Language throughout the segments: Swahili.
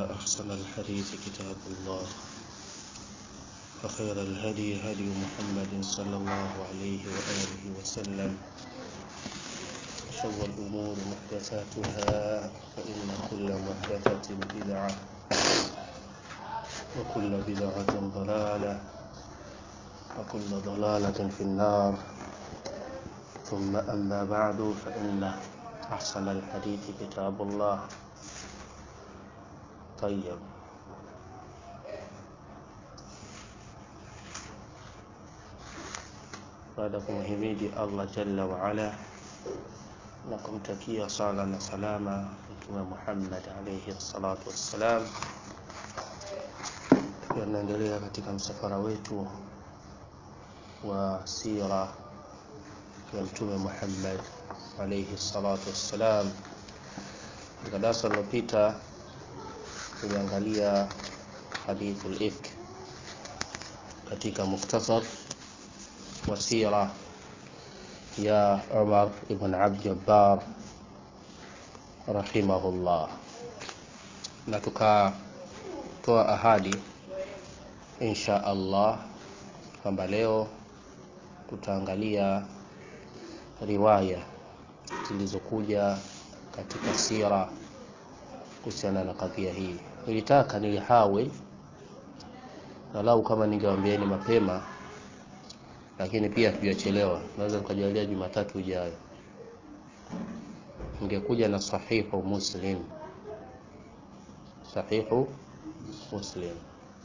أحسن الحديث كتاب الله وخير الهدي هدي محمد صلى الله عليه وآله وسلم شر الأمور محدثاتها فإن كل محدثة بدعة وكل بدعة ضلالة وكل ضلالة في النار ثم أما بعد فإن أحسن الحديث كتاب الله طيب baada ya kumhimidi Allah jalla waala na kumtakia sala na salama Mtume Muhammad alayhi salatu wassalam, tunaendelea katika msafara wetu wa sira ya Mtume Muhammad alayhi salatu wassalam. Katika darasa lililopita tuliangalia hadithul ifk katika mukhtasar wa sira ya Umar ibn Abd Jabbar rahimahullah, na tukatoa ahadi insha Allah kwamba leo tutaangalia riwaya zilizokuja katika sira kuhusiana na kadhia hii. Nilitaka nilihawe walau kama ningewaambieni mapema lakini pia hatujachelewa, naweza tukajalia Jumatatu ijayo ingekuja na sahihu Muslim, sahihu Muslim,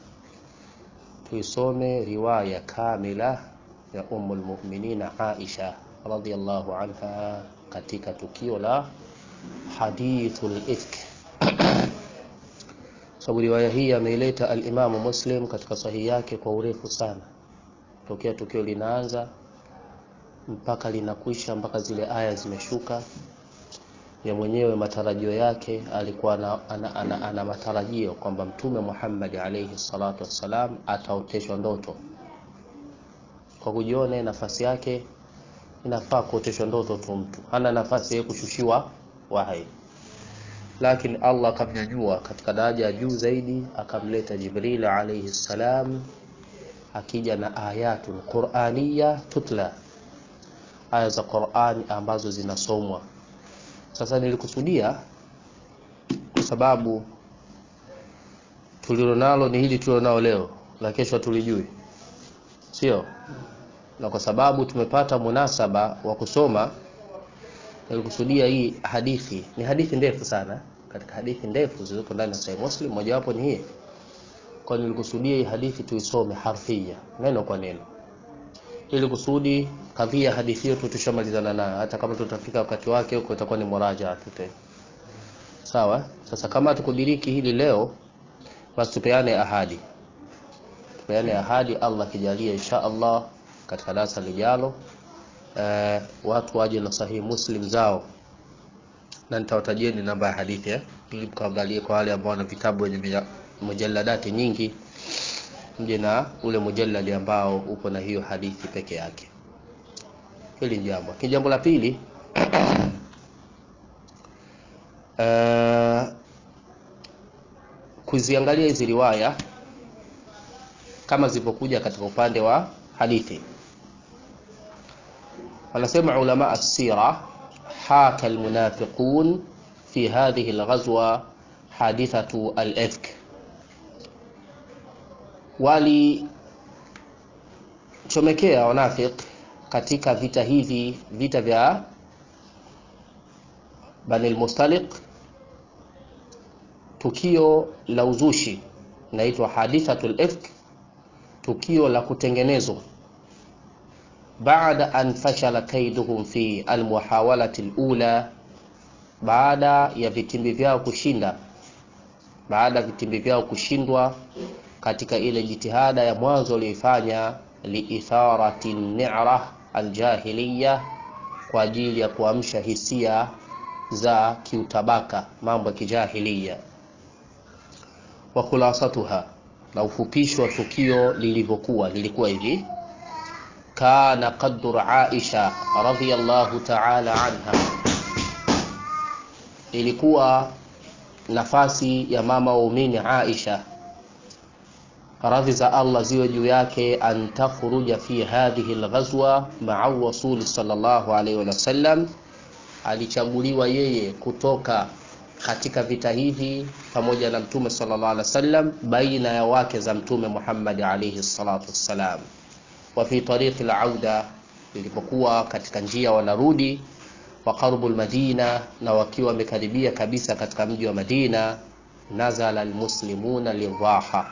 tuisome riwaya kamila ya Ummul Mu'minina Aisha radhiyallahu anha katika tukio la hadithul ifk sababu riwaya hii ameileta al-Imamu Muslim katika sahihi yake kwa urefu sana tokea tukio linaanza mpaka linakwisha mpaka zile aya zimeshuka. Ya mwenyewe matarajio yake alikuwa ana, ana, ana, ana matarajio kwamba Mtume Muhammad alayhi salatu wassalam ataoteshwa ndoto. Kwa kujiona nafasi yake inafaa kuoteshwa ndoto tu, mtu hana nafasi ya kushushiwa wahai, lakini Allah akamnyanyua katika daraja ya juu zaidi, akamleta Jibril alayhi salam akija na ayatul quraniya tutla, aya za Qurani ambazo zinasomwa. Sasa nilikusudia kwa sababu tulilonalo ni hili tulilonao leo, la kesho tulijui, sio? Na kwa sababu tumepata munasaba wa kusoma, nilikusudia hii hadithi. Ni hadithi ndefu sana, katika hadithi ndefu zilizoko ndani ya Sahih Muslim, mojawapo ni hii kwa nilikusudia hii hadithi tuisome harfia neno kwa neno, ili kusudi kadhia hadithi hiyo tushamalizana nayo, hata kama tutafika wakati wake huko itakuwa ni muraja tu tena. Sawa. Sasa kama tukudiriki hili leo, basi tupeane ahadi, tupeane ahadi, Allah kijalia, insha Allah katika darasa lijalo, eh, watu waje na sahihi Muslim zao na nitawatajieni namba ya hadithi eh, ili mkaangalie kwa wale ambao wana vitabu wenye mujalladati nyingi, mje na ule mujalladi ambao uko na hiyo hadithi peke yake. Hili jambo. Lakini jambo la pili uh, kuziangalia hizi riwaya kama zilivyokuja katika upande wa hadithi. Wanasema ulama as-sira, haka almunafiqun fi hadhihi alghazwa hadithatu al-ifk walichomekea wanafik katika vita hivi, vita vya Bani al-Mustaliq, tukio la uzushi inaitwa hadithatul ifk, tukio la kutengenezwa baada an fashala kaiduhum fi almuhawalati alula, baada ya vitimbi vyao kushinda, baada ya vitimbi vyao kushindwa katika ile jitihada ya mwanzo walioifanya liitharati ni'ra aljahiliya, kwa ajili ya kuamsha hisia za kiutabaka, mambo ya kijahiliya. Wa khulasatuha, na ufupisho wa tukio lilivyokuwa, lilikuwa hivi: kana qadru Aisha radhiyallahu ta'ala anha, ilikuwa nafasi ya mama waumini Aisha radhi za Allah ziwe juu yake, an takhruja fi hadhihi alghazwa ma'a rasuli sallallahu alaihi wasallam, alichaguliwa yeye kutoka katika vita hivi pamoja na mtume sallallahu alaihi wasallam, baina ya wake za mtume Muhammad alaihi salatu wassalam. Wa fi tariqi al-auda, ilipokuwa katika njia wanarudi, wa qarbu al-Madina, na wakiwa wamekaribia kabisa katika mji wa Madina, nazala almuslimuna lidhaha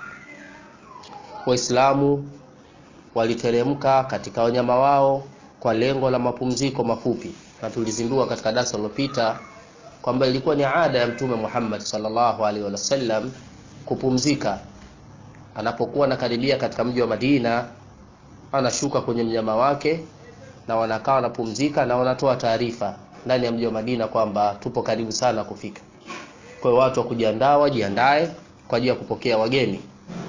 Waislamu waliteremka katika wanyama wao kwa lengo la mapumziko mafupi, na tulizindua katika darasa lililopita kwamba ilikuwa ni ada ya Mtume Muhammad sallallahu alaihi wasallam kupumzika anapokuwa anakaribia katika mji wa Madina, anashuka kwenye mnyama wake na wanakaa wanapumzika na wanatoa taarifa ndani ya mji wa Madina kwamba tupo karibu sana kufika. Kwa hiyo watu wa kujiandaa wajiandae kwa ajili ya kupokea wageni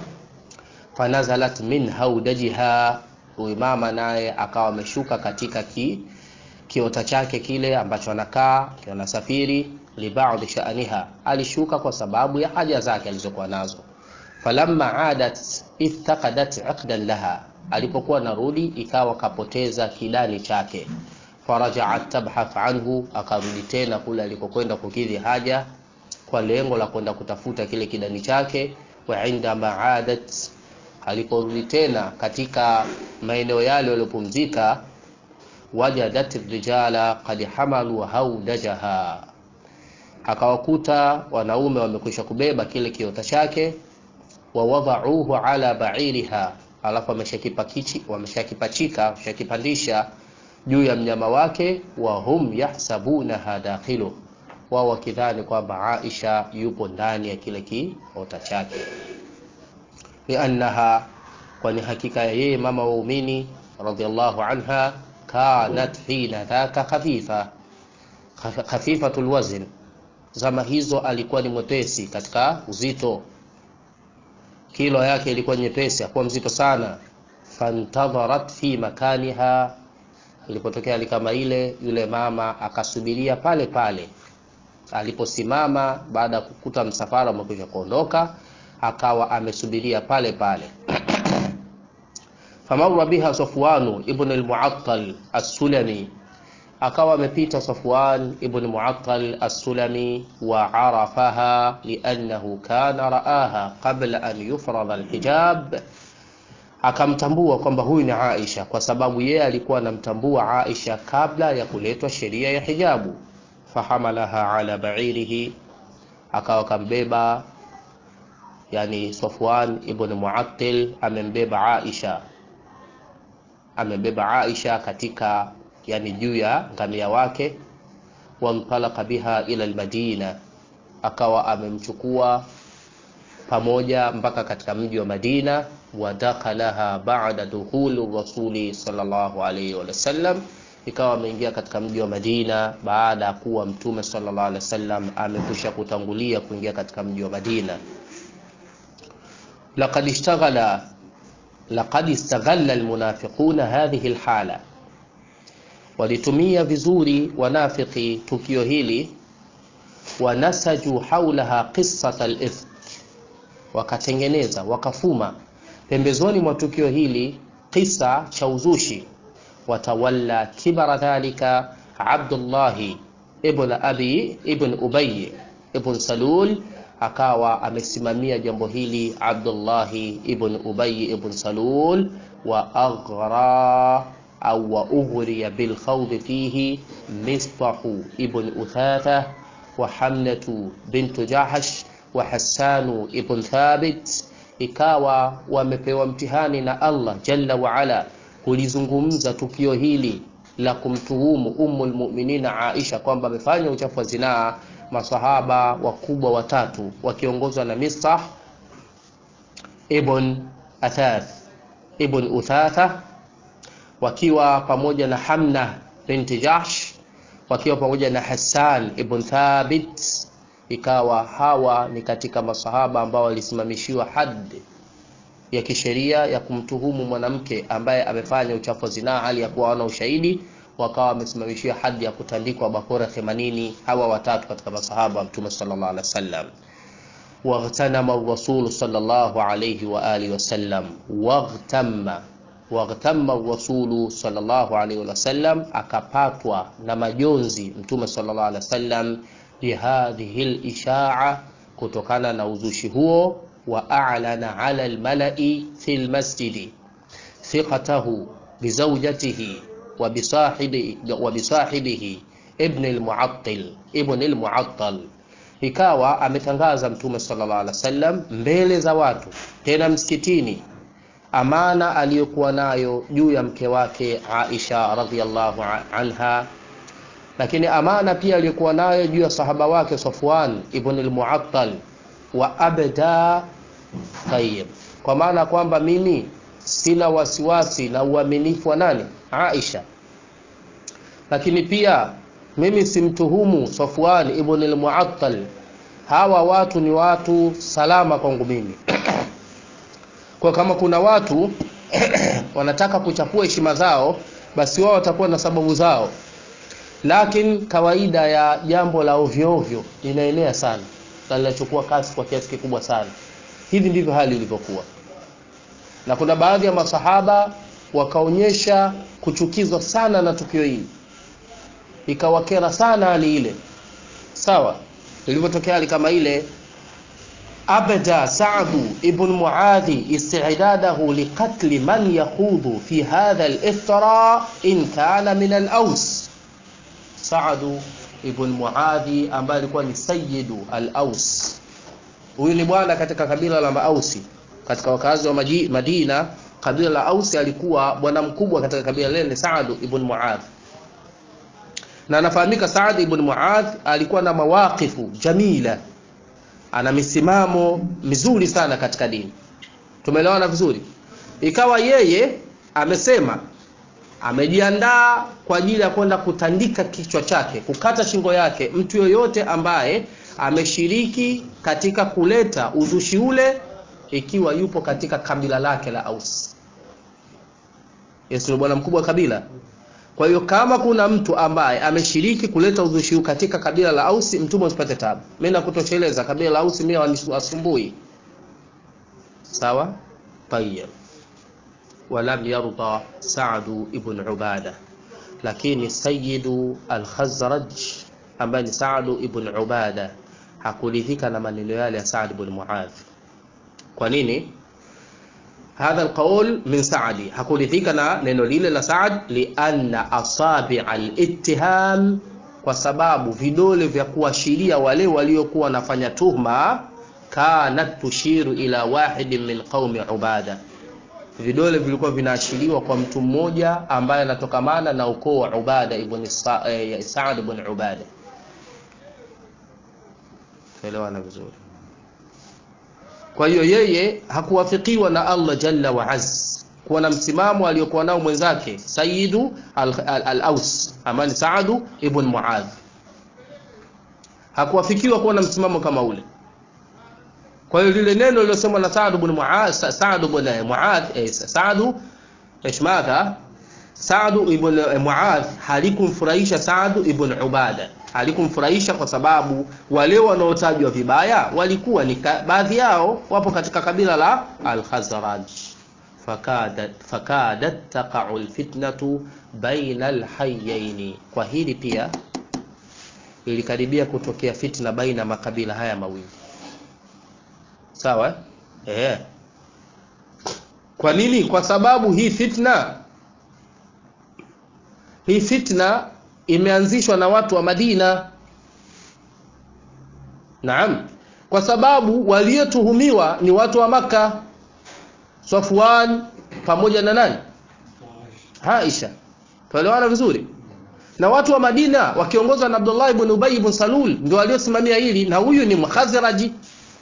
fanazalat min haudajiha, huyu mama naye akawa ameshuka katika ki, kiota chake kile ambacho anakaa anasafiri. Libadhi sha'aniha, alishuka kwa sababu ya haja zake alizokuwa nazo. Falamma adat iftaqadat aqdan laha, alipokuwa narudi ikawa kapoteza kidani chake. Farajaat tabhath anhu, akarudi tena kule alikokwenda kukidhi haja kwa lengo la kwenda kutafuta kile kidani chake. Wa indama adat aliporudi tena katika maeneo yale waliopumzika, wajadat rijala qad hamalu haudajaha, akawakuta wanaume wamekwisha kubeba kile kiota chake. Wawadhauhu ala ba'iriha, alafu wameshakipachika wameshakipandisha juu ya mnyama wake. Wa hum yahsabunaha dakhilu, wao wakidhani kwamba Aisha yupo ndani ya kile kiota chake liannaha kwani hakika ya yeye mama waumini radhiallahu anha kanat hina dhaka khafifa khafifatul wazn, zama hizo alikuwa ni mwepesi katika uzito, kilo yake ilikuwa nyepesi, hakuwa mzito sana. Fantadharat fi makaniha, ilipotokea hali kama ile, yule mama akasubiria pale pale aliposimama, baada ya kukuta msafara umekwisha kuondoka akawa amesubiria pale pale. Famarra biha Safwanu ibn al-Mu'attal as-Sulami, akawa amepita Safwan ibn Mu'attal as-Sulami wa arafaha liannahu kana raaha qabla an yufrada al-hijab, akamtambua kwamba huyu ni Aisha kwa sababu yeye alikuwa anamtambua Aisha kabla ya kuletwa sheria ya hijabu. Fahamalaha ala ba'irihi, akawa kambeba Yani, Safwan ibn Mu'attil amembeba Aisha, amembeba Aisha katika yani juu ya ngamia wake. Wantalaqa biha ila almadina, akawa amemchukua pamoja mpaka katika mji wa Madina. Wadakalaha ba'da dukhuli rasuli sallallahu alayhi wa sallam, ikawa ameingia katika mji wa Madina baada ya kuwa mtume sallallahu alayhi wasallam amekwisha kutangulia kuingia katika mji wa Madina. Laqad ishtaghala laqad istaghalla almunafiquna hadhihi alhala, walitumia vizuri wanafiki tukio hili. Wanasaju haulaha qissat alifk, wakatengeneza wakafuma pembezoni mwa tukio hili kisa cha uzushi. Watawalla kibara dhalika Abdullahi ibn abi ibn Ubay ibn Salul akawa amesimamia jambo hili Abdullahi ibn Ubay ibn Salul, wa aghra au wa ughriya bil khawd fihi Mistahu ibn Uthatha wa Hamnatu bintu Jahash wa Hassanu ibn Thabit, ikawa wamepewa mtihani na Allah jalla wa ala kulizungumza tukio hili la kumtuhumu Ummul Mu'minina Aisha kwamba amefanya uchafu wa zinaa masahaba wakubwa watatu wakiongozwa na Mistah ibn Athath ibn Uthatha wakiwa pamoja na Hamna binti Jahsh wakiwa pamoja na Hassan ibn Thabit. Ikawa hawa ni katika masahaba ambao walisimamishiwa haddi ya kisheria ya kumtuhumu mwanamke ambaye amefanya uchafu wa zinaa hali ya kuwa hawana ushahidi. wakawa wamesimamishia hadi ya kutandikwa bakora 80 hawa watatu katika masahaba wa mtume sallallahu alaihi wasallam واغتنم الرسول صلى الله عليه وآله وسلم واغتم واغتم الرسول صلى الله عليه وسلم akapatwa na majonzi mtume sallallahu alaihi wasallam bihadhihi lishaa kutokana na uzushi huo wa a'lana ala almalai fi lmasjidi thiqatahu bizaujatihi wa bisahibihi ibn almu'attal ibn almu'attal ikawa ametangaza mtume sallallahu alaihi wasallam mbele za watu tena msikitini amana aliyokuwa nayo juu ya mke wake Aisha radhiallahu anha lakini amana pia aliyokuwa nayo juu ya sahaba wake Safwan ibn al-Mu'attal wa abda tayyib kwa maana kwamba mimi sina wasiwasi na uaminifu wa nani Aisha lakini pia mimi simtuhumu Safwan ibn al-Mu'attal hawa watu ni watu salama kwangu mimi kwa kama kuna watu wanataka kuchafua heshima zao basi wao watakuwa na sababu zao lakini kawaida ya jambo la ovyo ovyo linaenea sana na linachukua kasi kwa kiasi kikubwa sana hivi ndivyo hali ilivyokuwa na kuna baadhi ya masahaba wakaonyesha kuchukizwa sana na tukio hili ikawakera sana hali ile sawa ilivyotokea hali kama ile abda sa'du ibn muadhi istidadahu liqatli man yakhudhu fi hadha al-iftira in kana min al-aws sa'du ibn muadhi ambaye alikuwa ni sayyidu al-aws huyu ni bwana katika kabila la maausi katika wakazi wa Madina kabila la Ausi alikuwa bwana mkubwa katika kabila lile ni Sa'd ibn Muadh na anafahamika Saad ibn Muadh alikuwa na mawaqifu jamila, ana misimamo mizuri sana katika dini. Tumeelewana vizuri? Ikawa yeye amesema amejiandaa kwa ajili ya kwenda kutandika kichwa chake, kukata shingo yake mtu yoyote ambaye ameshiriki katika kuleta uzushi ule, ikiwa yupo katika kabila lake la Aus. Yesu ni bwana mkubwa wa kabila kwa hiyo kama kuna mtu ambaye ameshiriki kuleta uzushi huu katika kabila la Ausi, mtume usipate tabu. Mimi nakutosheleza kabila la Ausi, mimi wasumbui. Sawa? Tayyib. Walam yarda Sa'd ibn Ubada, lakini Sayyidu al-Khazraj ambaye ni Sa'd ibn Ubada hakuridhika na maneno yale ya Sa'd ibn Muadh. Kwa nini? hadha alqaul min Saadi, hakuridhika na neno lile la Saad, lianna asabi alittiham, kwa sababu vidole vya kuashiria wale waliokuwa wanafanya tuhma, kanat tushiru ila wahidin min qaumi Ubada, vidole vilikuwa vinaashiriwa kwa mtu mmoja ambaye anatokamana na ukoo wa Ubada ibn Sa eh, Saad ibn Ubada. Tuelewana vizuri. Kwa hiyo yeye hakuwafikiwa na Allah jalla wa azz kuwa na msimamo aliyokuwa nao mwenzake Sayyidu al-Aus al amani Saadu ibn Muadh, hakuwafikiwa kuwa na msimamo kama ule. Kwa hiyo lile neno lilosemwa na Saad ibn Muadh, Saad ibn Muadh, eh, Saadu ishmadha Saad ibn Muadh halikumfurahisha Saad ibn Ubada halikumfurahisha kwa sababu wale wanaotajwa vibaya walikuwa ni baadhi yao wapo katika kabila la Al-Khazraj. Fakadat fakadat taqa'u alfitnatu baina alhayyaini, kwa hili pia ilikaribia kutokea fitna baina makabila haya mawili. Sawa eh? Kwa nini? Kwa sababu hii fitna hii fitna imeanzishwa na watu wa Madina. Naam, kwa sababu waliotuhumiwa ni watu wa Makka, Safwan pamoja na nani? Aisha. Tuelewana vizuri? Na watu wa Madina wakiongozwa na Abdullah ibn Ubay ibn Salul ndio waliosimamia hili, na huyu ni Mkhazraji.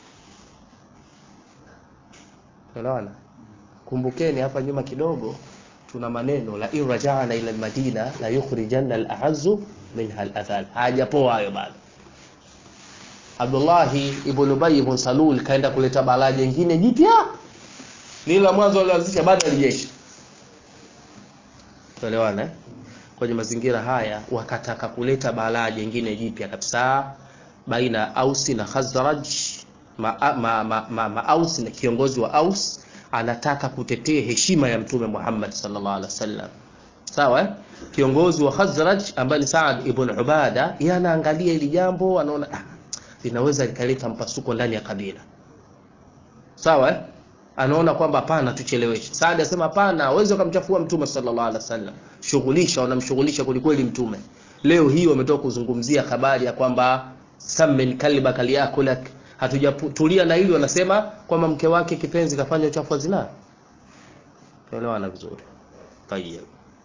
Tuelewana? Kumbukeni hapa nyuma kidogo tuna maneno la in rajana ila almadina la yukhrijanna al-a'azzu minha al-athal. Hajapoa hayo bado. Abdullah ibn Ubay ibn Salul kaenda kuleta balaa jingine jipya, lile la mwanzo alianzisha bado alijeshi. Tuelewana eh? kwenye mazingira haya wakataka kuleta balaa jingine jipya kabisa baina ya Ausi na Khazraj ma, ma, ma, ma, ma Aus na kiongozi wa Aus anataka kutetea heshima ya mtume Muhammad sallallahu alaihi wasallam sawa eh? kiongozi wa Khazraj ambaye ni Saad ibn Ubada yeye anaangalia hili jambo anaona ah, linaweza likaleta mpasuko ndani ya kabila sawa eh? anaona kwamba hapana tucheleweshe Saad asema hapana hawezi kumchafua mtume sallallahu alaihi wasallam shughulisha wanamshughulisha kwelikweli mtume leo hii wametoka kuzungumzia habari ya kwamba samin kalba kaliakulak hatujatulia na hili wanasema kwamba mke wake kipenzi kafanya uchafu wa zinaa tuelewana vizuri tayeb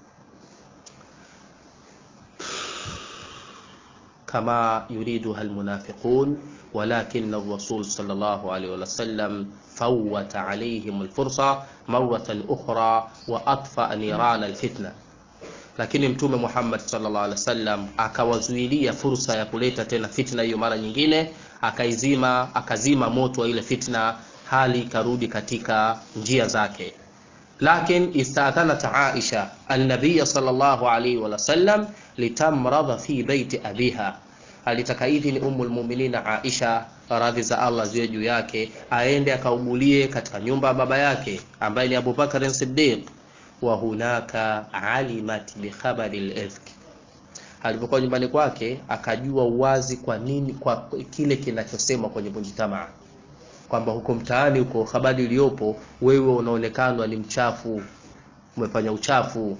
kama yuriduha almunafiqun ولكن الرسول صلى الله عليه وسلم فوت عليهم الفرصة مرة أخرى وأطفأ نيران الفتنة lakini mtume Muhammad sallallahu alaihi wasallam akawazuilia fursa ya kuleta tena fitna hiyo mara nyingine akaizima akazima moto wa ile fitna hali ikarudi katika njia zake lakin istadhanat Aisha an-nabiy sallallahu alaihi wasallam litamradha fi baiti abiha alitaka idhini umul mu'minina Aisha radhi za Allah ziwe juu yake aende akaugulie katika nyumba ya baba yake ambaye ni Abu Bakar Siddiq wa hunaka alimat bi khabari al-ifk alipokuwa nyumbani kwake akajua uwazi kwa nini kwa kile kinachosemwa kwenye mujtamaa kwamba huko mtaani huko habari iliyopo wewe unaonekana ni mchafu umefanya uchafu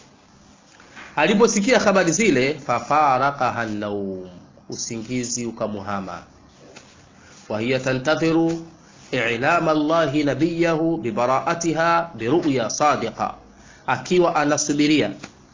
aliposikia habari zile fafaraqaha an-nawm usingizi ukamuhama wa hiya tantadhiru i'lam Allah nabiyahu bibara'atiha biru'ya sadiqa akiwa anasubiria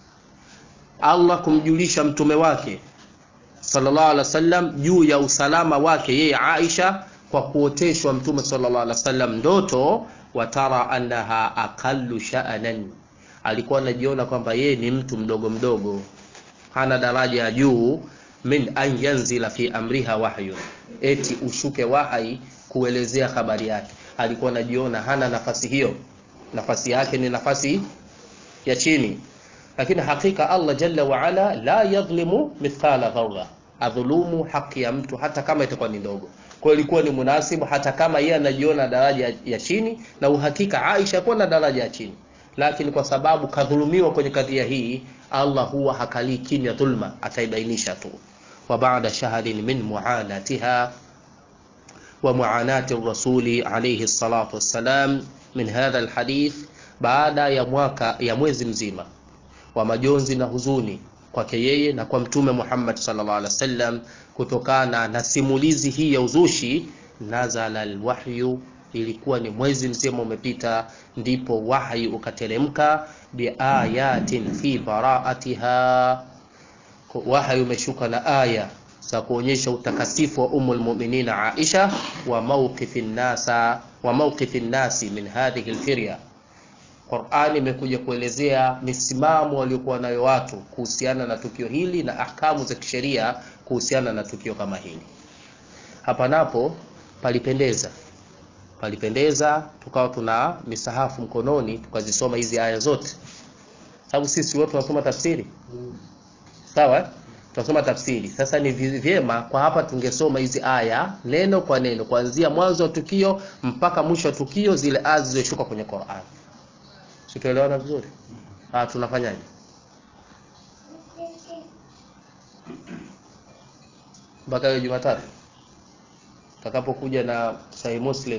Allah kumjulisha mtume wake sallallahu alaihi wasallam juu ya usalama wake yeye Aisha kwa kuoteshwa mtume sallallahu alaihi wasallam ndoto watara annaha aqallu sha'nan alikuwa anajiona kwamba yeye ni mtu mdogo mdogo hana daraja ya juu min an yanzila fi amriha wahyu eti ushuke wahai kuelezea habari yake alikuwa anajiona hana nafasi hiyo nafasi yake ni nafasi ya chini lakini hakika Allah jalla wa ala la yadhlimu mithqala dharra adhulumu haki ya mtu hata kama itakuwa ni ndogo kwa hiyo ilikuwa ni munasibu hata kama yeye anajiona daraja ya chini na uhakika Aisha kuwa na daraja ya chini lakini kwa sababu kadhulumiwa kwenye kadhia hii Allah huwa hakalii kimya dhulma ataibainisha tu wa baada shahrin min muanatiha wa muanati rasuli alayhi salatu wassalam min hadha alhadith baada ya mwaka ya mwezi mzima wa majonzi na huzuni kwake yeye na kwa mtume Muhammad sallallahu alaihi wasallam kutokana na simulizi hii ya uzushi nazala alwahyu ilikuwa ni mwezi mzima umepita ndipo wahyi ukateremka biayatin fi bara'atiha wahyi umeshuka na aya za kuonyesha utakasifu wa umul mu'minina Aisha wa mawqifin nasa wa mawqifin nasi min hadhihi alfirya Qur'ani imekuja kuelezea misimamo waliokuwa nayo watu kuhusiana na tukio hili na ahkamu za kisheria kuhusiana na tukio kama hili. Hapa napo palipendeza, palipendeza tukawa tuna misahafu mkononi tukazisoma hizi aya zote, sababu sisi wote tunasoma tafsiri sawa, tunasoma tafsiri. Sasa ni vyema kwa hapa tungesoma hizi aya neno kwa neno, kuanzia mwanzo wa tukio mpaka mwisho wa tukio, zile aya zilizoshuka kwenye Qur'an. Situelewana vizuri? Ah, tunafanyaje? Mpaka hiyo Jumatatu takapokuja na Sahih Muslim.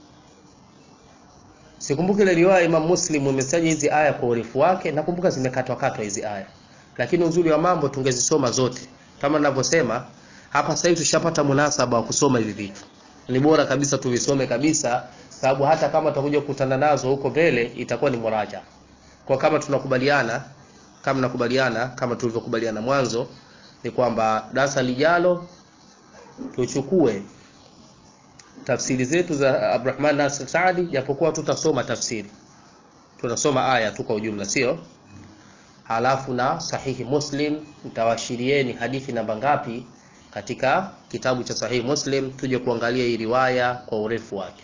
Sikumbuki ile riwaya Imam Muslim imesanya hizi aya kwa urefu wake, nakumbuka zimekatwa katwa hizi aya, lakini uzuri wa mambo tungezisoma zote kama ninavyosema hapa. Sasa hivi tushapata munasaba wa kusoma hivi vitu, ni bora kabisa tuvisome kabisa sababu hata kama tutakuja kukutana nazo huko mbele itakuwa ni muraja. Kwa kama tunakubaliana kama nakubaliana kama tulivyokubaliana mwanzo ni kwamba darasa lijalo tuchukue tafsiri zetu za Abdurrahman Nasir Saadi, japokuwa tutasoma tafsiri, tunasoma aya tu kwa ujumla, sio halafu na sahihi Muslim. Nitawashirieni hadithi namba ngapi katika kitabu cha sahihi Muslim, tuje kuangalia hii riwaya kwa urefu wake.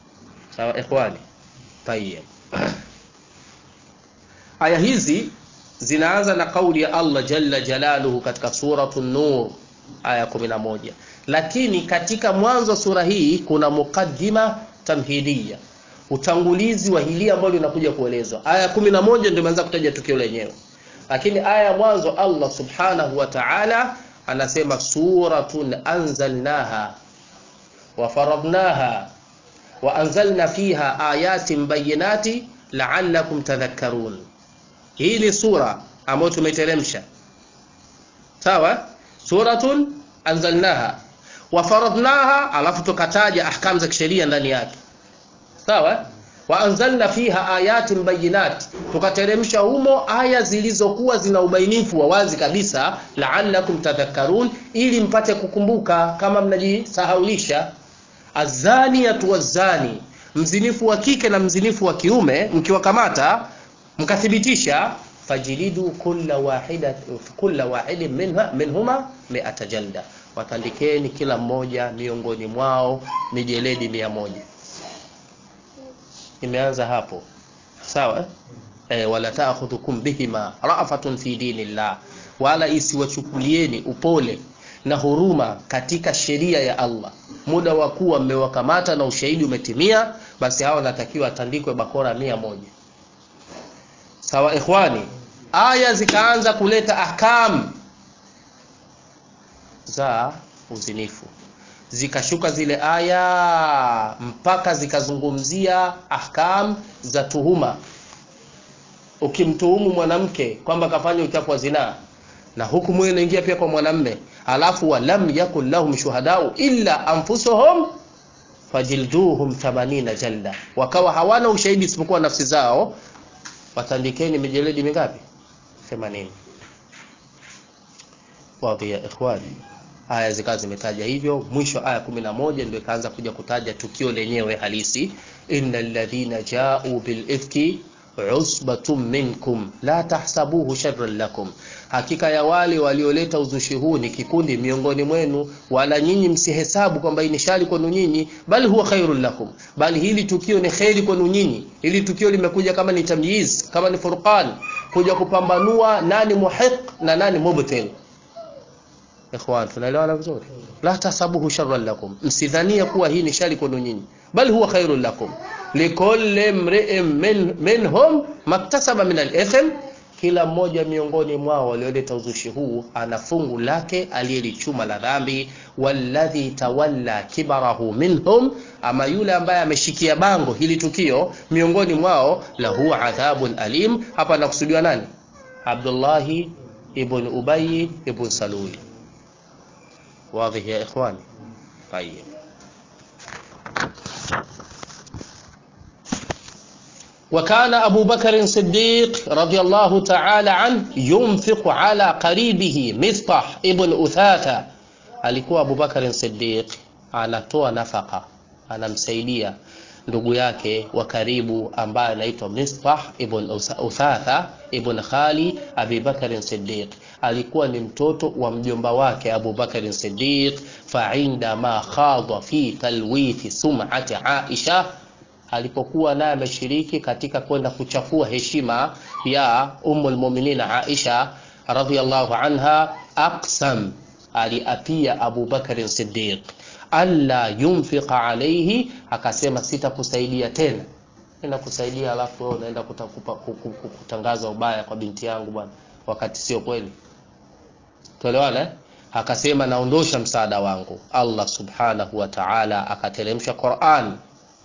Sawa ikhwani, tayeb. Aya hizi zinaanza na kauli ya Allah jalla jalaluhu katika suratu Nur aya 11, lakini katika mwanzo wa sura hii kuna mukaddima tamhidia, utangulizi wa hili ambalo linakuja kuelezwa. Aya 11 ndio imeanza kutaja tukio lenyewe, lakini aya ya mwanzo Allah subhanahu wa ta'ala anasema suratun anzalnaha wa faradnaha wa anzalna fiha ayatin bayinati la'allakum tadhakkarun. Hii ni sura ambayo tumeiteremsha, sawa. Suratun anzalnaha wa faradnaha, alafu tukataja ahkamu za kisheria ndani yake, sawa. Wa anzalna fiha ayatin bayinat, tukateremsha humo aya zilizokuwa zina ubainifu wa wazi kabisa, la'allakum tadhakkarun, ili mpate kukumbuka kama mnajisahaulisha. Azaniyatu wazani, mzinifu wa kike na mzinifu wa kiume, mkiwakamata mkathibitisha fajilidu kulla wahida kulla wahidin minha minhuma mi'ata jalda, watandikeni kila mmoja miongoni mwao mijeledi mia moja. Imeanza hapo sawa, eh, wala ta'khudhukum bihima ra'fatun fi dinillah, wala isiwachukulieni upole na huruma katika sheria ya Allah. Muda wa kuwa mmewakamata na ushahidi umetimia, basi hawa wanatakiwa atandikwe bakora mia moja. Sawa ikhwani, aya zikaanza kuleta ahkam za uzinifu, zikashuka zile aya mpaka zikazungumzia ahkam za tuhuma. Ukimtuhumu mwanamke kwamba kafanya uchafu wa zinaa, na hukumu hiyo inaingia pia kwa mwanamme, alafu walam yakun lahum shuhadau illa anfusuhum fajilduhum 80 jalda, wakawa hawana ushahidi isipokuwa nafsi zao watandikeni mijeledi mingapi? 80. Wadhi ya ikhwani, aya zikawa zimetaja hivyo. Mwisho aya 11 ndio ikaanza kuja kutaja tukio lenyewe halisi, innal ladhina ja'u bil ifki usbatun minkum la tahsabuhu sharran lakum, hakika ya wale walioleta uzushi huu ni kikundi miongoni mwenu, wala nyinyi msihesabu kwamba hii ni shari kwenu nyinyi, bali huwa khairul lakum, bali hili tukio ni kheri kwenu nyinyi. Hili tukio limekuja kama ni tamyiz, kama ni furqan, kuja kupambanua nani muhiq na nani mubtil. Ikhwan, tunaelewana vizuri? La tahsabuhu sharran lakum, msidhania kuwa hii ni shari kwenu nyinyi, bali huwa khairul lakum likulli mri'in min, minhum maktasaba min al-ithm, kila mmoja miongoni mwao walioleta uzushi huu ana fungu lake aliyelichuma la dhambi. Walladhi tawalla kibarahu minhum, ama yule ambaye ameshikia bango hili tukio miongoni mwao, lahu adhabun alim. Hapa nakusudiwa nani? Abdullahi ibn Ubay ibn Saluli. Wadhi ya ikhwani? Tayyib. وكان أبو بكر الصديق رضي الله تعالى عنه ينفق على قريبه مصطح ابن أثاثة alikuwa Abu Bakar Siddiq anatoa nafaka, anamsaidia ndugu yake wa karibu ambaye anaitwa Mistah ibn Uthatha ibn Khali Abi Bakar Siddiq, alikuwa ni mtoto wa mjomba wake Abu Bakar Siddiq. fa inda ma khadha fi talwithi sum'ati Aisha alipokuwa naye ameshiriki katika kwenda kuchafua heshima ya Ummul Mu'minin Aisha radhiyallahu anha, aqsam, aliapia Abu Bakar Siddiq alla yunfiqa alayhi, akasema sitakusaidia tena. Nenda kusaidia alafu wewe unaenda kutangaza ubaya kwa binti yangu bwana, wakati sio kweli. Tuelewana eh? Akasema naondosha msaada wangu. Allah subhanahu wa ta'ala akateremsha Qur'an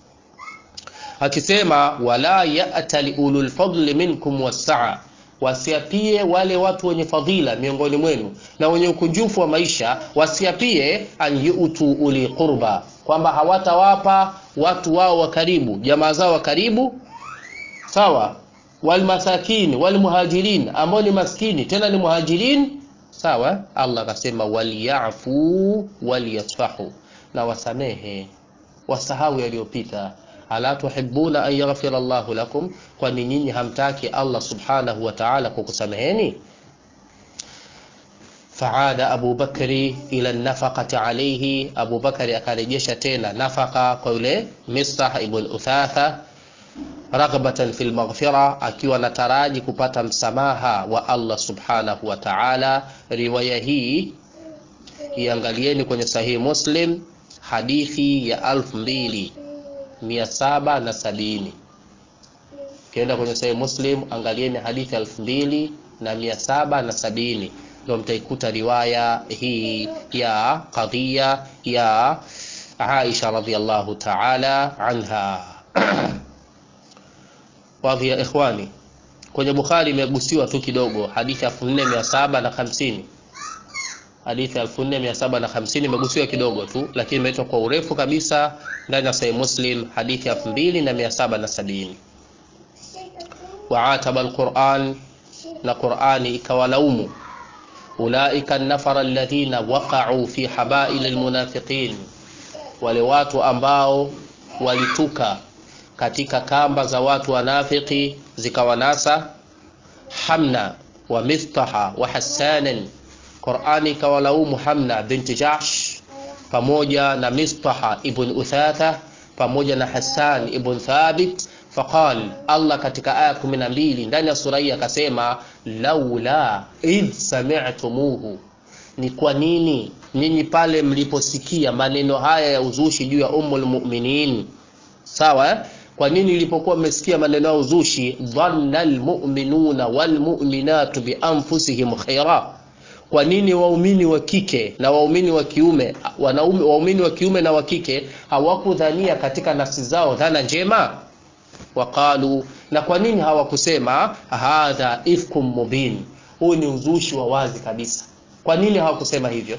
akisema wala ya'tali ulul fadli minkum wassaa, wasiapie wale watu wenye fadhila miongoni mwenu na wenye ukunjufu wa maisha, wasiapie an yu'tu uli qurba, kwamba hawatawapa watu wao wa karibu, jamaa zao wa karibu, sawa. Walmasakini walmuhajirin, ambao ni maskini tena ni muhajirin, sawa. Allah akasema waliyafu waliyasfahu, na wasamehe, wasahau yaliyopita ala tuhibuna an yaghfira Allahu lakum, kwani nyinyi hamtaki Allah subhanahu wa ta'ala kukusameheni? Faada Abu Bakri ila nafaqati alayhi, Abu Bakari akarejesha tena nafaka kwa yule Mistah ibn Uthatha. raghbatan fil maghfira, akiwa nataraji kupata msamaha wa Allah subhanahu wa ta'ala. Riwaya hii iangalieni kwenye Sahihi Muslim hadithi ya alfu mbili mia saba na sabini. Ukienda kwenye Sahihi Muslim angalieni hadithi elfu mbili na mia saba na sabini ndio mtaikuta riwaya hii ya qadhiya ya Aisha radhiallahu ta'ala anha. Wadhi ya ikhwani, kwenye Bukhari imegusiwa tu kidogo, hadithi elfu nne mia saba na hamsini hadithi elfu nne mia saba na hamsini imegusiwa kidogo tu, lakini imeitwa kwa urefu kabisa ndani ya Sahih Muslim hadithi elfu mbili na mia saba na sabini waataba alquran, na Qurani ikawalaumu ulaika nafara alladhina waqa'u fi habail almunafiqin, wale watu ambao walituka katika kamba za watu wanafiki zikawanasa. Hamna wa Miftaha wa Hassanan, Qurani ikawalaumu Hamna binti Jahsh pamoja na Mistaha ibn Uthatha pamoja na Hassan ibn Thabit. Faqal, Allah katika aya 12 ndani ya sura hii akasema, laula idh sami'tumuhu, ni kwa nini nyinyi pale mliposikia maneno haya ya uzushi juu ya Ummul Mu'minin, sawa eh? Kwa nini ilipokuwa mmesikia maneno ya uzushi, dhanna almu'minuna walmu'minatu bi anfusihim khaira kwa nini waumini wa kike na waumini wa kiume wanaume, waumini wa kiume na wa kike hawakudhania katika nafsi zao dhana njema? Waqalu, na kwa nini hawakusema hadha ifkum mubin, huu ni uzushi wa wazi kabisa? Kwa nini hawakusema hivyo?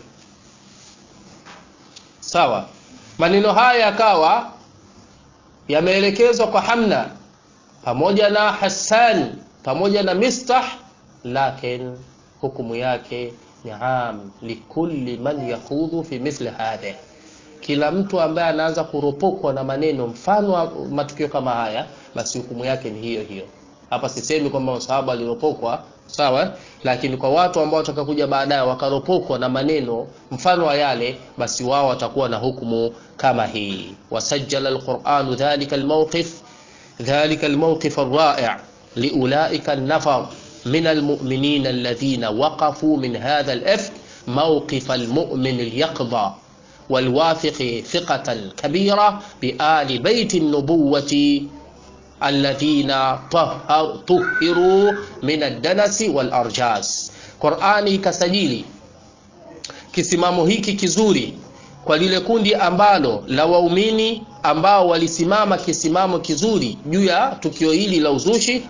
Sawa, maneno haya yakawa yameelekezwa kwa Hamna pamoja na Hassan pamoja na Mistah, lakin hukumu yake ni am likulli man yakhudhu fi mithli hadha, kila mtu ambaye anaanza kuropokwa na maneno mfano wa matukio kama haya, basi hukumu yake ni hiyo hiyo. Hapa sisemi kwamba masahaba waliropokwa, sawa, lakini kwa watu ambao watakakuja baadaye wakaropokwa na maneno mfano wa yale, basi wao watakuwa na hukumu kama hii. Wasajjala alquranu dhalika almawqif dhalika almawqif arra'i liulaika an-nafar min almu'minina alladhina waqafu min hadha al-ifk mawqif almu'min al-yaqdha walwafiqi thiqatan kabira biali baiti an-nubuwati alladhina tuhiru min ad-danasi wal arjas. Qur'ani ikasajili kisimamo hiki kizuri kwa lile kundi ambalo la waumini ambao walisimama kisimamo kizuri juu ya tukio hili la uzushi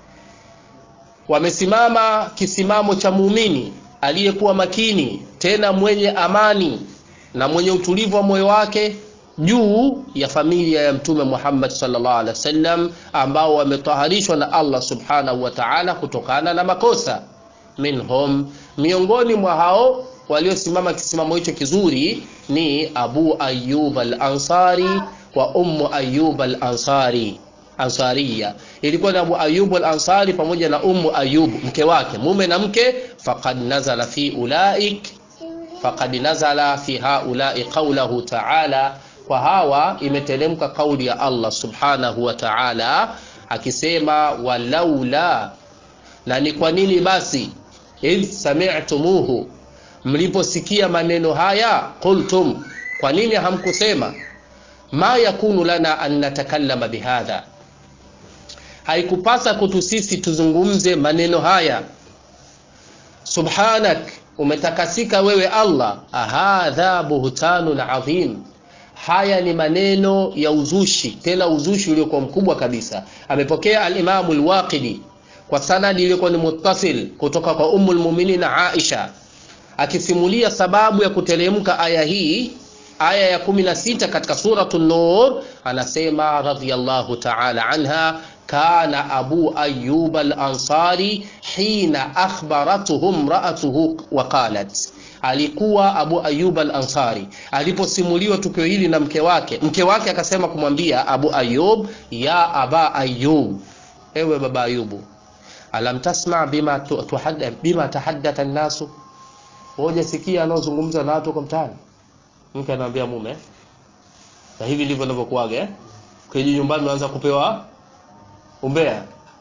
wamesimama kisimamo cha muumini aliyekuwa makini tena mwenye amani na mwenye utulivu wa moyo wake juu ya familia ya Mtume Muhammad sallallahu alaihi wasallam ambao wametaharishwa na Allah subhanahu wa ta'ala kutokana na makosa. Minhum, miongoni mwa hao waliosimama kisimamo hicho kizuri ni Abu Ayyub al-Ansari wa Ummu Ayyub al-Ansari Ansariya ilikuwa ni Abu Ayyub al-Ansari pamoja na Ummu Ayyub mke wake, mume na mke. Faqad nazala fi ulaik, faqad nazala fi haulai qawluhu ta'ala, kwa hawa imeteremka kauli ya Allah subhanahu wa ta'ala akisema, walaula, na ni kwa nini basi, idh sami'tumuhu, mliposikia maneno haya, qultum, kwa nini hamkusema ma yakunu lana an natakallama bihadha haikupasa kutu sisi tuzungumze maneno haya. Subhanak, umetakasika wewe Allah. Hadha buhtanun adhim, haya ni maneno ya uzushi, tena uzushi uliokuwa mkubwa kabisa. Amepokea alimamu al-Waqidi kwa sanadi iliyokuwa ni muttasil kutoka kwa Ummul Mu'minin Aisha akisimulia sababu ya kuteremka aya hii aya ya 16 katika suratu Nur, anasema radhiyallahu ta'ala anha kana abu ayyub al-ansari hina akhbaratuhu imra'atuhu wa qalat, alikuwa Abu Ayyub al-Ansari aliposimuliwa tukio hili na mke wake, mke wake akasema kumwambia Abu Ayyub, ya aba Ayyub, ewe baba Ayubu, alam tasma bima tuhadda bima tahaddatha an-nasu, hoja sikia anaozungumza na watu kwa mtaani. Mke anamwambia mume, na hivi ndivyo ninavyokuaga eh, kiji nyumbani unaanza kupewa umbea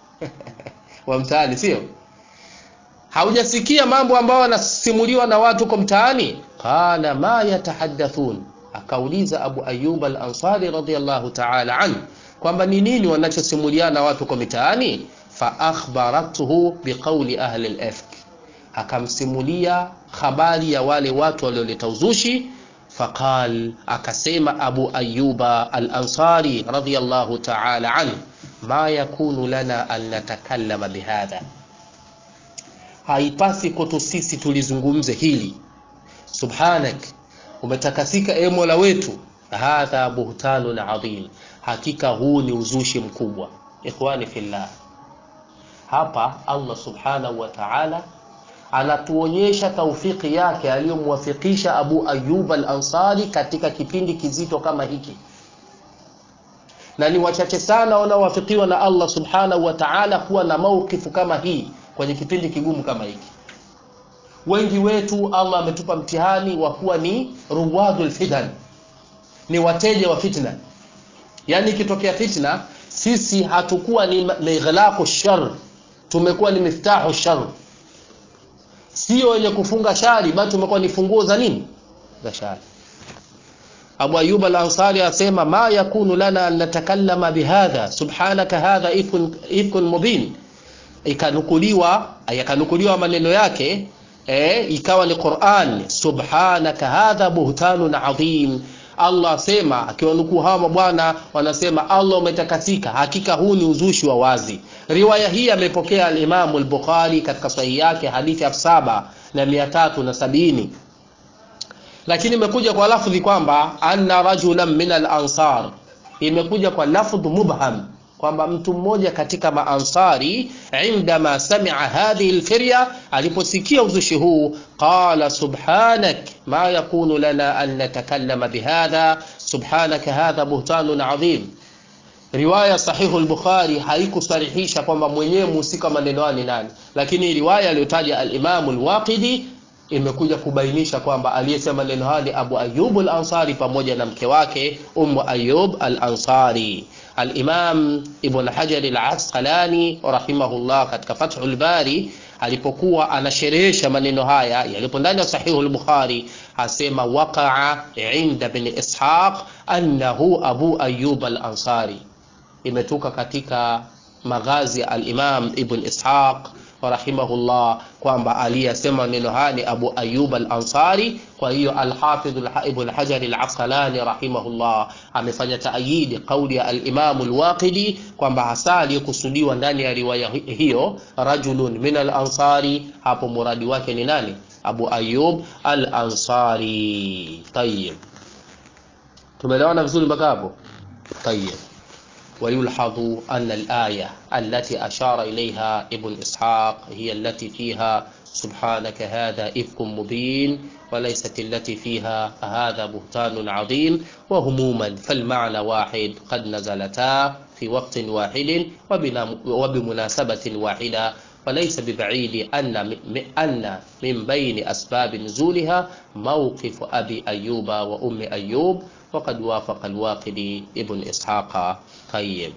wa mtaani sio haujasikia mambo ambayo yanasimuliwa na watu kwa mtaani qala ma yatahaddathun akauliza abu ayub al-ansari radiyallahu ta'ala anhu kwamba ni nini wanachosimuliana watu kwa mitaani fa akhbarathu biqauli ahli al-ifk akamsimulia habari ya wale watu walioleta uzushi faqal akasema abu ayuba al-ansari radiyallahu ta'ala anhu ma yakunu lana an natakallama bihadha haipasi kwetu sisi tulizungumze hili subhanak umetakasika e mola wetu hadha buhtanun adhim hakika huu ni uzushi mkubwa ikhwani fillah hapa allah subhanahu wa ta'ala anatuonyesha taufiki yake aliyomwafikisha abu ayub al-ansari katika kipindi kizito kama hiki na ni wachache sana wanaowafikiwa na allah subhanahu wa ta'ala kuwa na maukifu kama hii kwenye kipindi kigumu kama hiki wengi wetu allah ametupa mtihani wa kuwa ni ruwadul fitan ni wateja wa fitna yaani ikitokea fitna sisi hatukuwa ni mighlaqu shar tumekuwa ni miftahu shar sio wenye kufunga shari bali tumekuwa ni funguo za nini za shari Abu Ayyub al-Ansari asema ma yakunu lana an natakallama bihadha subhanaka hadha ifkun, ifkun mubin ikanukuliwa yakanukuliwa maneno yake eh, ikawa ni Qur'an subhanaka hadha buhtanun adhim Allah asema akiwanukuu hawa mabwana wanasema Allah umetakasika hakika huu ni uzushi wa wazi riwaya hii amepokea al-Imam al-Bukhari katika sahihi yake hadithi elfu saba na mia tatu na sabini lakini imekuja kwa lafdhi kwamba anna rajulan min al-ansar imekuja kwa lafdh mubham kwamba mtu mmoja katika maansari indama samia hadhihi lfirya aliposikia uzushi huu qala subhanak ma yakunu lana an natakallama bihadha subhanaka hadha buhtanun adhim riwaya sahihu al-bukhari haikusarihisha kwamba mwenyewe mhusika maneno ni nani lakini riwaya aliyotaja al-imamu al-waqidi imekuja kubainisha kwamba aliyesema neno haya ni Abu Ayyub al-Ansari pamoja na mke wake Ummu Ayyub al-Ansari Al-Imam Ibn Hajar al-Asqalani rahimahullah katika Fathul Bari alipokuwa anasherehesha maneno haya yalipo ndani ya Sahihu al-Bukhari asema waqa'a inda ibn Ishaq annahu Abu Ayyub al-Ansari imetoka katika maghazi ya al-Imam Ibn Ishaq rahimahullah kwamba aliyesema neno haya ni Abu Ayyub al-Ansari. Kwa hiyo al-Hafidh Ibn Hajar al-Asqalani rahimahullah amefanya taayidi kauli ya al-Imam al-Waqidi kwamba hasa aliyekusudiwa ndani ya riwaya hiyo rajulun min al-Ansari, hapo muradi wake ni nani? Abu Ayyub al-Ansari. Tayyib, tumeelewana vizuri mpaka hapo? Tayyib. ويلحظ أن الآية التي أشار إليها ابن إسحاق هي التي فيها سبحانك هذا إفك مبين وليست التي فيها هذا بهتان عظيم وهموما فالمعنى واحد قد نزلتا في وقت واحد وبمناسبة واحدة وليس ببعيد أن أن من بين أسباب نزولها موقف أبي أيوب وأم أيوب وقد وافق الواقدي ابن إسحاق طيب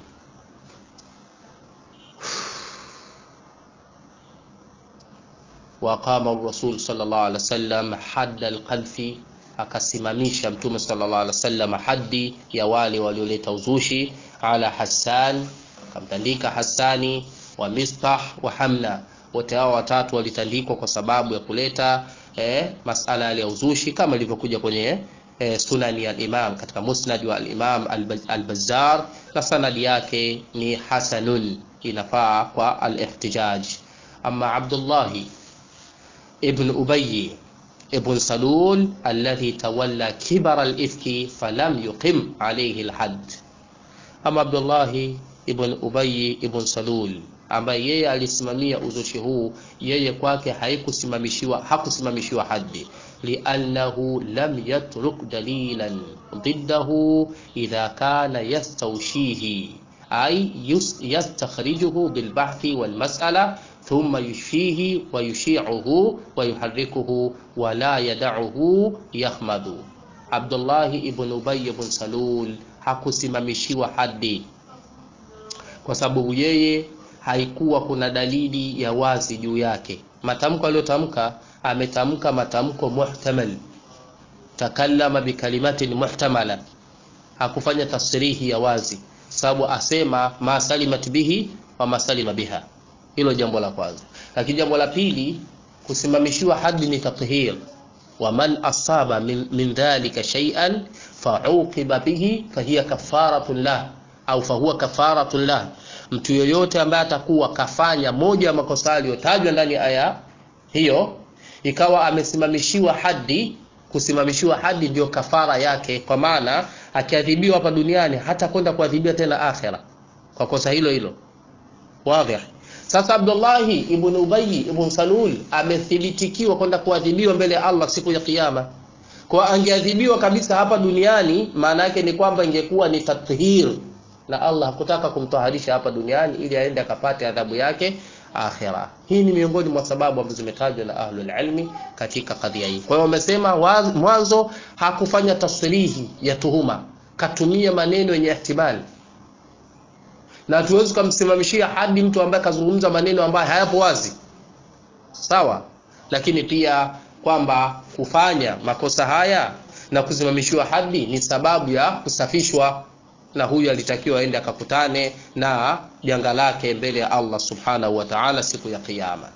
وقام الرسول صلى الله عليه وسلم حد القذف akasimamisha mtume sallallahu alaihi wasallam hadi ya wale walioleta uzushi ala Hassan akamtandika Hassani wa Mistah wa Hamna wote hao watatu walitandikwa kwa sababu ya kuleta eh, masala ya uzushi kama ilivyokuja kwenye eh, sunani ya imam katika musnad wa al-Imam al-Bazzar na sanadi yake ni hasanun inafaa kwa al-ihtijaj amma Abdullah ibn Ubay ibn Salul alladhi tawalla kibara al-ifki falam yuqim alayhi al-hadd ama Abdullah ibn Ubay ibn Salul ambaye yeye alisimamia uzushi huu yeye kwake haikusimamishiwa hakusimamishiwa haddi liannahu lam yatruk dalilan ضده إذا كان يستوشيه أي يستخرجه بالبحث والمسألة ثم يشفيه ويشيعه ويحركه ولا يدعه يخمد عبد الله ابن أبي بن سلول hakusimamishiwa hadi kwa sababu yeye haikuwa kuna dalili ya wazi juu yake matamko aliyotamka ametamka matamko muhtamal takallama bikalimatin muhtamala hakufanya tasrihi ya wazi sababu asema ma salimat bihi wa masalima biha hilo jambo la kwanza lakini jambo la pili kusimamishiwa hadi ni tathhir wa man asaba min, min dhalika shay'an fauqiba bihi fahiya kafaratun lah au fahuwa kafaratun lah mtu yoyote ambaye atakuwa kafanya moja ya makosa aliyotajwa ndani ya aya hiyo ikawa amesimamishiwa hadi kusimamishiwa hadi ndio kafara yake kwa maana akiadhibiwa hapa duniani hata kwenda kuadhibiwa tena akhera kwa kosa hilo hilo wazi sasa Abdullahi ibn Ubayy ibn Salul amethibitikiwa kwenda kuadhibiwa mbele ya Allah siku ya kiyama kwa angeadhibiwa kabisa hapa duniani maana yake ni kwamba ingekuwa ni tathhir na Allah hakutaka kumtaharisha hapa duniani ili aende akapate adhabu yake akhira. Hii ni miongoni mwa sababu ambazo zimetajwa na ahlul ilmi katika kadhia hii. Kwa hiyo wamesema mwanzo hakufanya tasrihi ya tuhuma, katumia maneno yenye ihtimali, na tuwezi kumsimamishia hadi mtu ambaye kazungumza maneno ambayo hayapo wazi, sawa. Lakini pia kwamba kufanya makosa haya na kusimamishiwa hadi ni sababu ya kusafishwa na huyu alitakiwa aende akakutane na janga lake mbele ya Allah subhanahu wa ta'ala siku ya kiyama.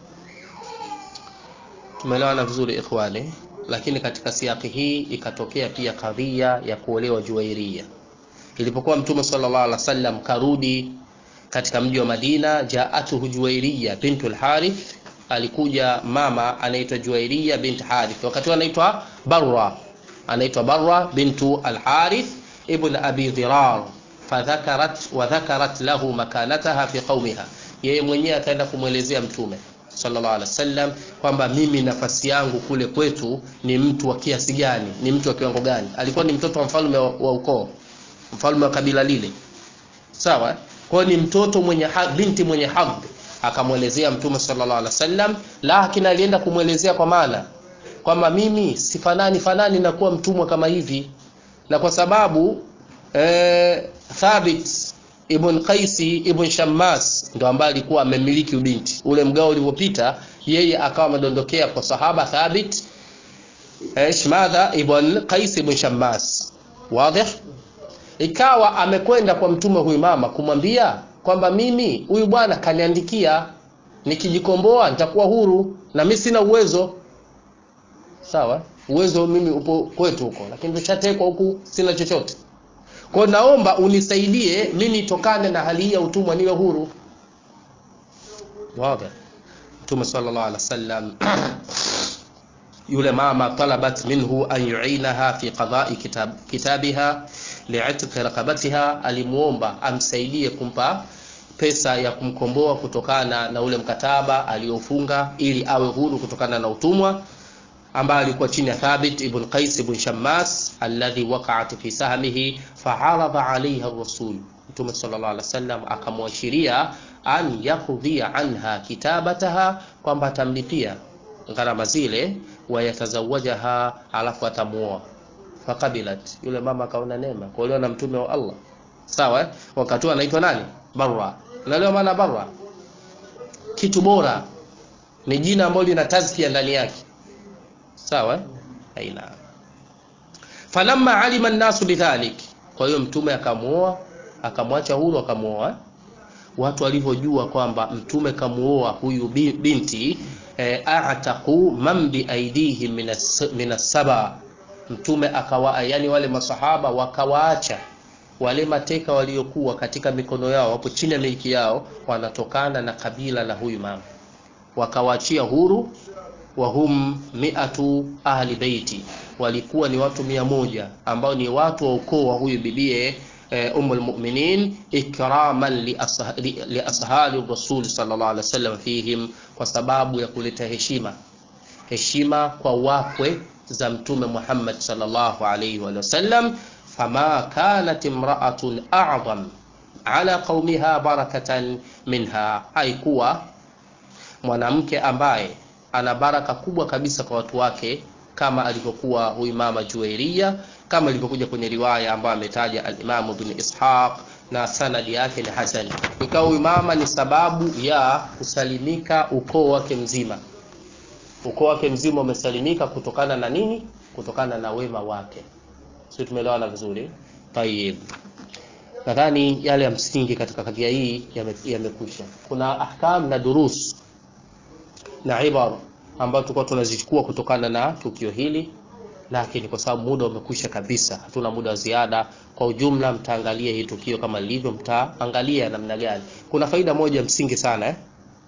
Tumeelewana vizuri ikhwani, lakini katika siaki hii ikatokea pia kadhia ya kuolewa Juwairia. Ilipokuwa Mtume sallallahu alaihi wasallam karudi katika mji wa Madina, jaatuhu Juwairia bintu al-Harith, alikuja mama anaitwa Juwairia bint Harith, wakati anaitwa Barra, anaitwa Barra bintu al-Harith ibn abi dhirar fadhakarat wa dhakarat lahu makanataha fi qaumiha yeye mwenyewe akaenda kumwelezea mtume sallallahu alaihi wasallam kwamba mimi nafasi yangu kule kwetu ni mtu wa kiasi gani ni mtu wa kiwango gani alikuwa ni mtoto wa mfalme wa, wa ukoo mfalme wa kabila lile sawa kwa ni mtoto mwenye haq, binti mwenye hadhi akamwelezea mtume sallallahu alaihi wasallam lakini alienda kumwelezea kwa maana kwamba mimi sifanani fanani na kuwa mtumwa kama hivi na kwa sababu eh, Thabit ibn Qaisi ibn Shammas ndo ambaye alikuwa amemiliki ubinti ule mgao ulivyopita yeye akawa amedondokea kwa sahaba Thabit eh, Shmadha ibn Qais ibn Shammas wazi ikawa amekwenda kwa mtume huyu mama kumwambia kwamba mimi huyu bwana kaniandikia nikijikomboa nitakuwa huru na mimi sina uwezo sawa uwezo mimi upo kwetu huko lakini tushatekwa huku sina chochote kwa naomba unisaidie mimi nitokane na hali hii ya utumwa niwe huru wazi mtume sallallahu alaihi wasallam yule mama talabat minhu an yuinaha fi qada'i kitab, kitabiha li'itq raqabatiha alimuomba amsaidie kumpa pesa ya kumkomboa kutokana na ule mkataba aliofunga ili awe huru kutokana na utumwa ambaye alikuwa chini ya Thabit ibn Qais ibn Shammas alladhi waqa'at fi sahmihi fa'arada 'alayha ar-rasul Mtume sallallahu alaihi wasallam akamwashiria an yakudhia anha kitabataha kwamba atamlipia gharama zile wayatazawajaha alafu atamuoa fakabilat yule mama akaona neema kuolewa na mtume wa Allah sawa eh? wakati huo anaitwa nani barra unaelewa maana barra kitu bora ni jina ambalo lina tazkia ndani yake sawa eh? aina falamma alima an-nasu bidhalik kwa hiyo mtume akamuoa akamwacha huru akamuoa watu walivyojua kwamba mtume kamuoa huyu binti e, a'taqu man bi aidihim min as-saba mtume akawa yani wale masahaba wakawaacha wale mateka waliokuwa katika mikono yao wapo chini ya miliki yao wanatokana na kabila la huyu mama wakawaachia huru wa hum mi'atu ahli baiti walikuwa ni watu mia moja ambao ni watu wa ukoo wa huyu bibie eh, umul mu'minin ikraman li, asha, li, li ashali rasul sallallahu alaihi wasallam fihim kwa sababu ya kuleta heshima heshima kwa wakwe za mtume Muhammad sallallahu alaihi wasallam fama kanat imra'atun a'zam ala qaumiha barakatan minha haikuwa mwanamke ambaye ana baraka kubwa kabisa kwa watu wake kama alivyokuwa huyu mama Juwairia kama ilivyokuja kwenye riwaya ambayo ametaja al-Imam Ibn Ishaq na sanadi yake ni hasan ikawa huyu mama ni sababu ya kusalimika ukoo wake mzima ukoo wake mzima umesalimika kutokana na nini kutokana na wema wake sio tumeelewana vizuri tayib nadhani yale ya msingi katika kadhia hii yamekwisha yame kuna ahkam na durus na ibara ambayo tulikuwa tunazichukua kutokana na tukio hili lakini kwa sababu muda umekwisha kabisa hatuna muda wa ziada kwa ujumla mtaangalia hii tukio kama lilivyo mtaangalia namna gani kuna faida moja msingi sana eh?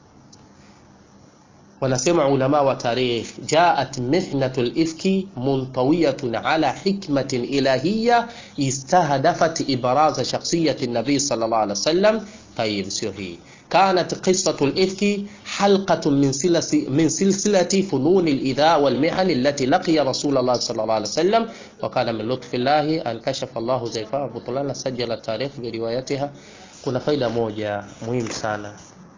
wanasema ulama wa tarikh jaat mihnatu lifki muntawiyatun ala hikmatin ilahiyya istahdafat ibraza shakhsiyati nabii sallallahu alaihi wasallam tayib sio hii كانت قصة الإفك حلقة من سلسلة, من سلسلة فنون الإذاء والمحن التي لقي رسول الله صلى الله عليه وسلم وكان من لطف الله أن كشف الله زيفاء بطلان سجل التاريخ بروايتها kuna faida moja muhimu sana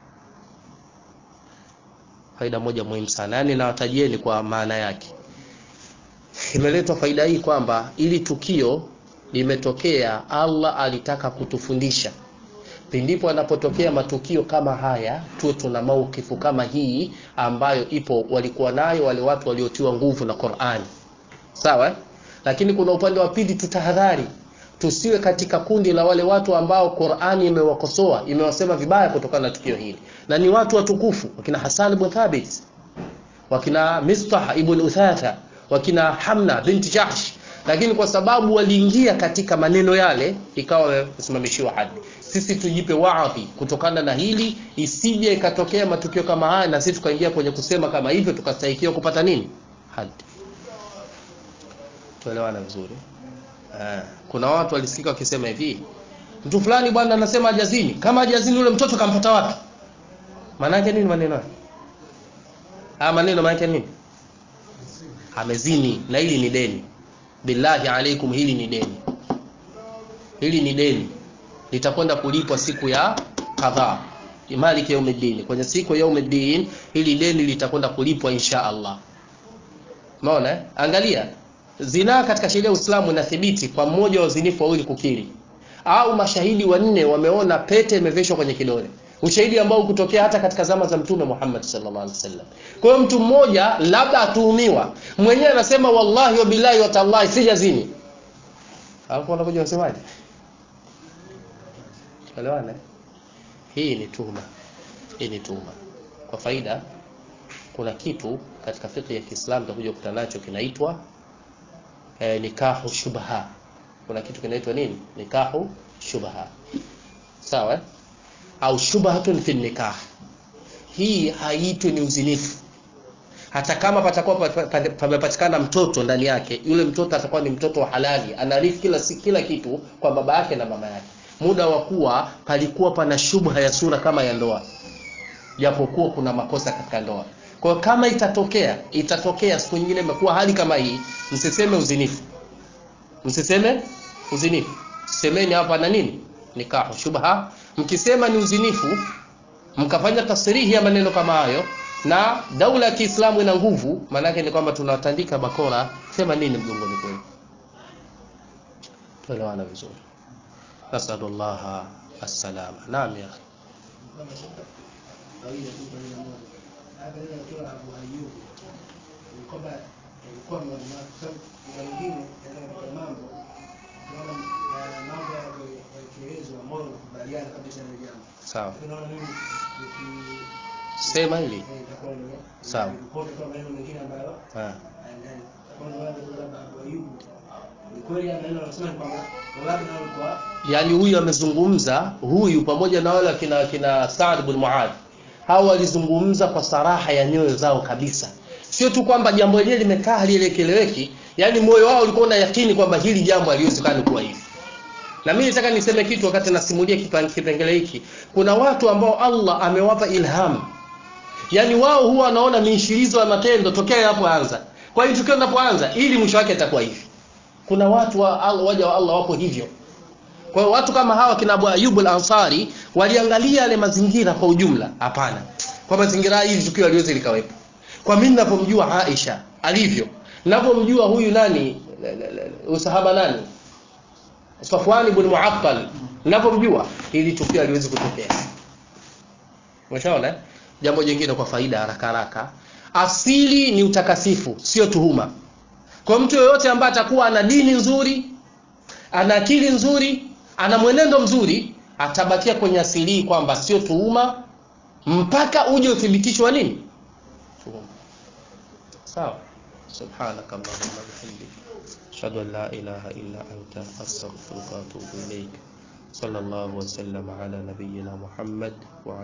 faida moja muhimu sana yani nawatajieni kwa maana yake imeletwa faida hii kwamba ili tukio limetokea allah alitaka kutufundisha pindipo anapotokea matukio kama haya tuwe tuna maukifu kama hii ambayo ipo walikuwa nayo wale watu waliotiwa nguvu na qurani sawa eh? lakini kuna upande wa pili tutahadhari tusiwe katika kundi la wale watu ambao qurani imewakosoa imewasema vibaya kutokana na tukio hili na ni watu watukufu wakina hasan ibn thabit wakina mistah ibn uthatha wakina hamna binti jahsh lakini kwa sababu waliingia katika maneno yale ikawa wamesimamishiwa hadi sisi tujipe waadhi kutokana na hili isije ikatokea matukio kama haya na sisi tukaingia kwenye kusema kama hivyo tukastahikiwa kupata nini hadi tuelewana vizuri uh, kuna watu walisikika wakisema hivi mtu fulani bwana anasema ajazini kama ajazini yule mtoto kampata wapi maana yake nini maneno haya maneno maana yake nini amezini na hili ni deni billahi alaikum hili ni deni hili ni deni litakwenda kulipwa siku ya kadhaa maliki yaumiddin kwenye siku ya yaumiddin hili deni litakwenda kulipwa insha Allah umeona eh? angalia zinaa katika sheria ya Uislamu inathibiti kwa mmoja wa wazinifu wawili kukiri au mashahidi wanne wameona pete imeveshwa kwenye kidole ushahidi ambao kutokea hata katika zama za mtume Muhammad sallallahu alaihi wasallam kwa hiyo mtu mmoja labda atuhumiwa mwenyewe anasema wallahi wa billahi wa tallahi sijazini alafu wanakuja wasemaje elewana hii ni tuhuma hii ni tuhuma kwa faida kuna kitu katika fiqh ya Kiislamu tutakuja kukutana nacho kinaitwa eh, nikahu shubha kuna kitu kinaitwa nini nikahu shubha sawa eh? au shubhatun fi nikah hii haitwi ni uzinifu hata kama patakuwa pamepatikana mtoto ndani yake yule mtoto atakuwa ni mtoto wa halali anarithi kila kila kitu kwa baba yake na mama yake muda wa kuwa palikuwa pana shubha ya sura kama ya ndoa japokuwa kuna makosa katika ndoa kwa hiyo kama itatokea itatokea siku nyingine imekuwa hali kama hii msiseme uzinifu msiseme uzinifu semeni hapa na nini nikahu shubha mkisema ni uzinifu mkafanya tasrihi ya maneno kama hayo na daula ya Kiislamu ina nguvu maanake ni kwamba tunatandika bakora sema nini mgongoni kwenu tuelewana vizuri nasallallahu assalama naam ya sawa sema hili sawa yaani huyu amezungumza huyu pamoja na wale kina kina Saad bin Muad hao walizungumza kwa saraha ya nyoyo zao kabisa sio tu kwamba jambo lenyewe limekaa halielekeleweki yaani moyo wao ulikuwa na yakini kwamba hili jambo haliwezekani kuwa hivi na mimi nataka niseme kitu wakati nasimulia kipengele hiki kuna watu ambao Allah amewapa ilham yaani wao huwa wanaona miishirizo ya matendo tokea hapoanza kwa hiyo tukio linapoanza ili mwisho wake itakuwa hivi kuna watu wa Allah, waja wa Allah wapo hivyo kwa hiyo watu kama hawa kina Abu Ayyub al-Ansari waliangalia yale mazingira kwa ujumla hapana kwa mazingira hili tukio aliwezi likawepo kwa mimi ninapomjua Aisha alivyo ninapomjua huyu nani usahaba nani Safwan ibn Mu'attal ninavyomjua hili tukio haliwezi kutokea umeshaona eh? jambo jingine kwa faida haraka haraka asili ni utakasifu sio tuhuma kwa mtu yoyote ambaye atakuwa ana dini nzuri ana akili nzuri ana mwenendo mzuri atabakia kwenye asili hii kwamba sio tuhuma mpaka uje uthibitisho wa nini tuhuma sawa subhanaka allahumma bihamdik ashhadu an la ilaha illa anta astaghfiruka wa atubu ilaik sallallahu wa sallam ala nabiyyina muhammad wa ala